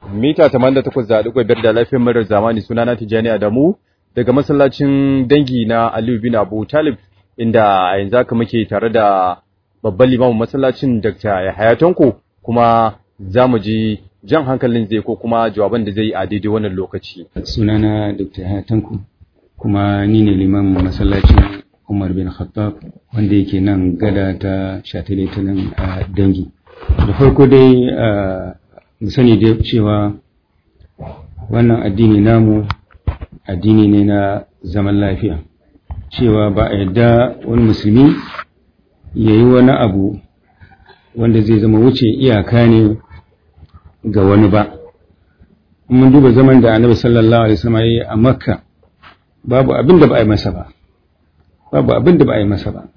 mita 88.5 da lafiyar murar zamani sunana Tijjani Adamu daga masallacin dangi na Aliyu bin Abu Talib inda a yanzu haka muke tare da babban limamin masallacin Dr. Yahaya Tanko kuma za mu ji jan hankalin zai ko kuma jawaban da zai yi a daidai wannan lokaci. Sunana Dr. Yahaya Tanko kuma ni ne limamin masallacin Umar bin Khattab wanda yake nan gada ta shataletalen a dangi. Da farko dai mu sani dai cewa wannan addini namu addini ne na zaman lafiya cewa ba a yadda wani musulmi ya yi wani abu wanda zai zama wuce iyaka ne ga wani ba mun duba zaman da annabi sallallahu alaihi wasallam yi a makka babu abin da ba a yi masa ba babu abin da ba a yi masa ba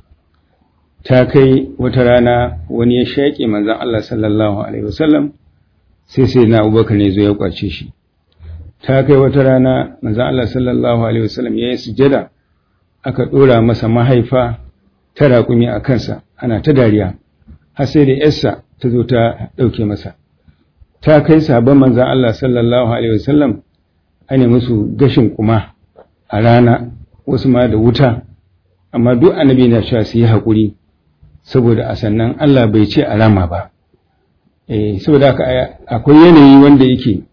ta kai wata rana wani ya shaƙe manzon Allah sallallahu alaihi wasallam sai sai na abubakar ne zo ya kwace shi ta kai wata rana manzon Allah sallallahu alaihi wasallam ya yi sujada aka ɗora masa mahaifa ta raƙumi a kansa ana ta dariya har sai da yarsa ta zo ta ɗauke masa ta kai sabon manzan Allah sallallahu alaihi wasallam ana musu gashin kuma a rana wasu ma da wuta amma duk annabi na cewa su yi haƙuri saboda a sannan Allah bai ce a rama ba eh saboda haka akwai yanayi wanda yake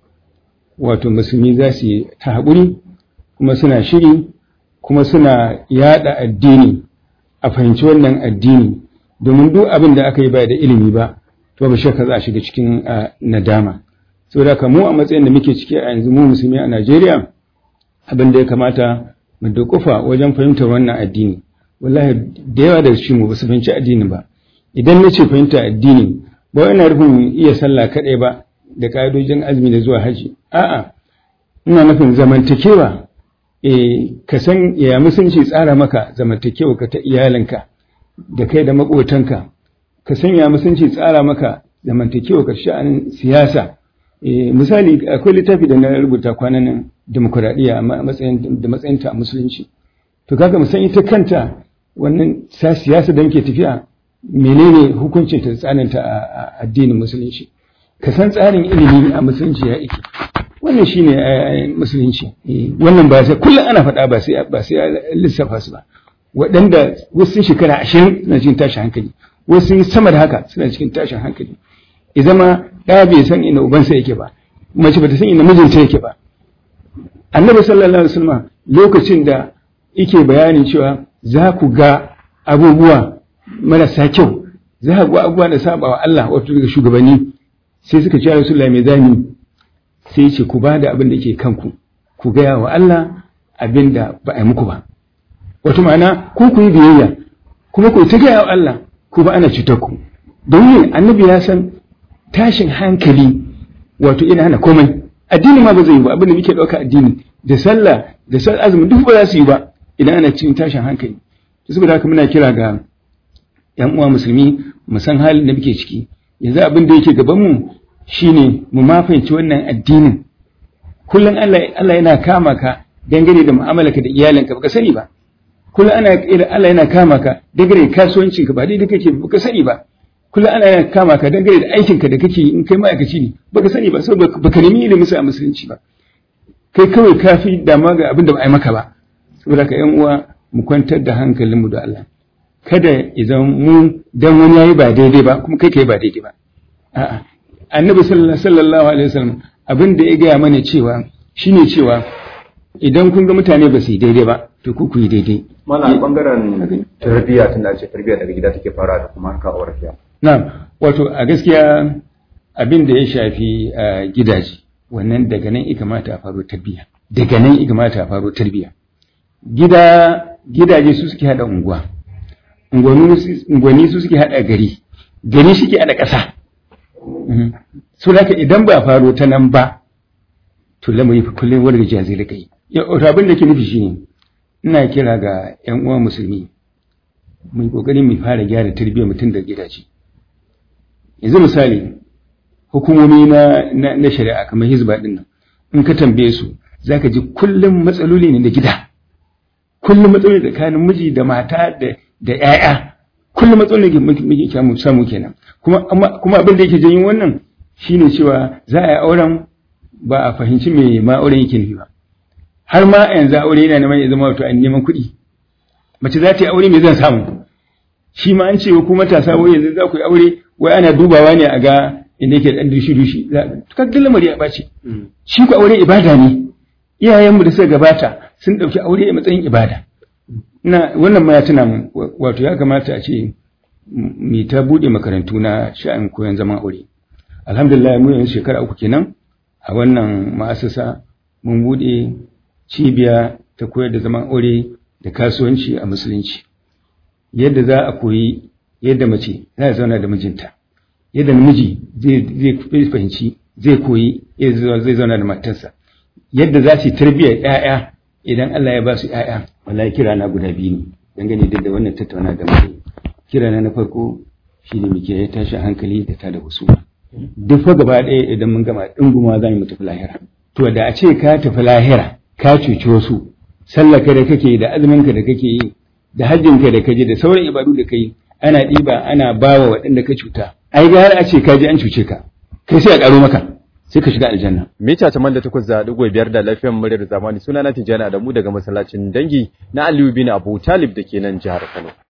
wato musulmi za su yi ta haƙuri kuma suna shiri kuma suna yada addini a fahimci wannan addini domin duk abin da aka yi ba da ilimi ba to ba shakka za a shiga cikin nadama saboda haka mu a matsayin da muke ciki a yanzu mu musulmi a Najeriya abin da ya kamata mu dukufa wajen fahimtar wannan addini wallahi da yawa daga cikin mu ba su fahimci addini ba idan na ce fahimta addini ba wai ina nufin iya sallah kaɗai ba da ƙa'idojin azumi da zuwa haji a'a ina nufin zamantakewa eh ka san ya musunci tsara maka zamantakewa ka ta iyalinka da kai da maƙotanka ka san ya musunci tsara maka zamantakewa ka sha'anin siyasa eh misali akwai littafi da na rubuta kwanan nan demokuraɗiyya a matsayin da matsayinta a musulunci to kaga mu san ita kanta wannan siyasa da muke tafiya menene hukuncin ta tsananta a addinin musulunci ka san tsarin ilimi a musulunci ya ike wannan shine musulunci wannan ba sai kullum ana faɗa ba sai ba sai lissafa su ba waɗanda wasu sun shekara ashirin suna cikin tashin hankali wasu sun sama da haka suna cikin tashin hankali ya zama ɗaya bai san ina ubansa yake ba mace bata san ina mijinta yake ba annabi sallallahu alaihi wasallam lokacin da yake bayanin cewa za ku ga abubuwa marasa kyau za ku ga abubuwa da saba wa Allah wato daga shugabanni sai suka ce Rasulullahi mai zani sai ce ku ba da abin da ke kanku ku gaya wa Allah abin da ba a yi muku ba wato ma'ana ku ku yi biyayya kuma ku ta gaya wa Allah ku ba ana cutar ku domin annabi ya san tashin hankali wato ina hana komai addini ma ba zai yi ba abin da muke ɗauka addini da sallah da sallah azumi duk ba za su yi ba idan ana cikin tashin hankali saboda haka muna kira ga yan uwa musulmi mu san halin da muke ciki yanzu abin da yake gaban mu shine mu ma fahimci wannan addinin kullum Allah Allah yana kama ka dangane da mu'amalarka da iyalinka baka sani ba kullum ana Allah yana kama ka dangane da kasuwancinka ba daidai kake baka sani ba kullum ana yana kama ka dangane da aikinka da kake in kai ma'aikaci ne baka sani ba saboda baka nemi ilimin sa a musulunci ba kai kawai kafi dama ga abin da ba a yi maka ba saboda ka yan uwa mu kwantar da hankalinmu da Allah kada idan mu dan wani yayi ba daidai ba kuma kai kai ba daidai ba a'a annabi sallallahu alaihi wasallam abin da ya gaya mana cewa shine cewa idan kun ga mutane ba su yi daidai ba to ku ku yi daidai Mana bangaren tarbiyya tun da ce tarbiyya daga gida take fara da kuma harka aure fiya. na'am wato a gaskiya abin da ya shafi gidaje wannan daga nan ya kamata a faro tarbiyya daga nan ya kamata a faro tarbiyya gida gidaje su suke hada unguwa unguwanni su suke hada gari gari shi ke hada ƙasa so da idan ba faro ta nan ba to lamari fa kullum wani gajiya zai rika yi abin da ke nufi shine ina kira ga yan uwa musulmi mu yi kokari mu fara gyara tarbiyyar mutum da gidaje yanzu misali hukumomi na na shari'a kamar hizba din nan in ka tambaye su zaka ji kullum matsaloli ne da gida kullum matsaloli tsakanin miji da mata da da ƴaƴa kullum matsaloli da muke samu kenan kuma kuma abin da yake janyo wannan shine cewa za a yi auren ba a fahimci me ma auren yake nufi ba har ma yanzu aure yana neman ya zama wato an neman kuɗi mace za ta yi aure me zan samu shi ma an ce ku matasa wai yanzu za ku yi aure wai ana dubawa ne a ga inda yake dan dushi dushi kaga lamari ya ɓaci shi ku aure ibada ne iyayenmu da suka gabata sun ɗauki aure a matsayin ibada na wannan ma ya tuna mun wato ya kamata a ce mu ta buɗe makarantu na sha'an koyon zaman aure alhamdulillah mu yanzu shekara uku kenan a wannan ma'asasa mun buɗe cibiya ta koyar da zaman aure da kasuwanci a musulunci yadda za a koyi yadda mace za a zauna da mijinta yadda namiji zai fahimci zai koyi yadda zai zauna da matarsa yadda za su yi tarbiyyar 'ya'ya idan Allah ya ba su 'ya'ya wallahi kira na guda biyu ne dangane da wannan tattauna da muke kira na na farko shine muke ya tashi hankali da ta da husuma duk fa gaba ɗaya idan mun gama ɗinguma za mu tafi lahira to da a ce ka tafi lahira ka cuci wasu sallaka da kake da azuminka da kake yi da hajjinka da kaje da sauran ibadu da kai ana ɗiba ana bawa waɗanda ka cuta ai ga har a ce ka je an cuce ka kai sai a ƙaro maka sai ka shiga aljanna. Mita ta da takwas da ɗigo biyar da lafiyar muryar zamani suna na Tijjani Adamu daga masallacin dangi na Aliyu bin Abu Talib da ke nan jihar Kano.